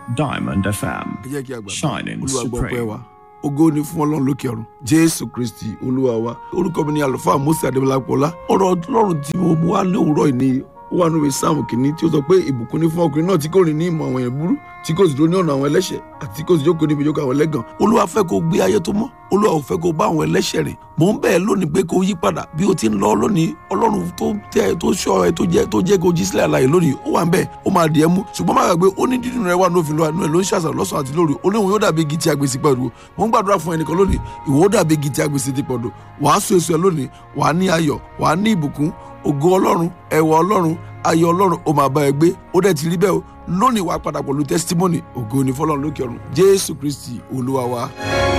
Diamond FM, ẹ jẹ́ kí a gbàgbọ́ shining olúwa gbọ́ pẹ́ wa supreme. ògo ni fún ọlọ́run lókè ọ̀run jésù kristi olúwa wa orúkọ mi ni àlùfáà mose adébọlápọlá ọ̀rọ̀ ọlọ́run tí mo mú wá ní òwúrọ̀ yìí ni ó wà nínú sáàmù kìíní tí ó sọ pé ìbùkún ni fún ọkùnrin náà tí kò rìn ní ìmọ̀ àwọn èèyàn burú tí kò sì dúró ní ọ̀nà àwọn ẹlẹ́ṣẹ̀ àti tí kò sì jókòó níbi ìjókòó àwọn ẹlẹ́gàn olúwa fẹ́ kó gbé ayé tó mọ́ olúwa ò fẹ́ kó bá àwọn ẹlẹ́ṣẹ̀ rìn mò ń bẹ̀ ẹ́ lónìí pé kó yí padà bí o ti ń lọ lónìí ọlọ́run tó tẹ́ ẹ tó ṣọ́ ẹ tó jẹ́ tó jẹ́ kó jí sílẹ̀ àlàyé lónìí ó wà ń bẹ̀ ó máa dì ẹ́ mú ṣùgbọ́n má gbàgbé ó ní dídùn rẹ wà ní òfin lọ́wọ́ ẹ̀ ló ń ṣàṣà lọ́sàn àti lóru olóhùn yóò dàbí igi tí a gbèsè pẹ̀lú mò ń gbàdúrà fún ẹnìkan lónìí ìwọ ó dàbí igi tí a gbèsè ti pọ̀dù wàá so èso ẹ lónìí wàá ní ayọ̀ wàá ní ìbùkún ògo ọlọ́run ẹwà ọlọ́run ayọ̀ ọlọ́run ó máa bá ẹ gbé ó dẹ̀ ti rí bẹ́ẹ̀ o lónìí wàá padà pẹ̀lú testimony ògo ni fọlọ́run lókè ọ̀run jésù kristi olúwa wa.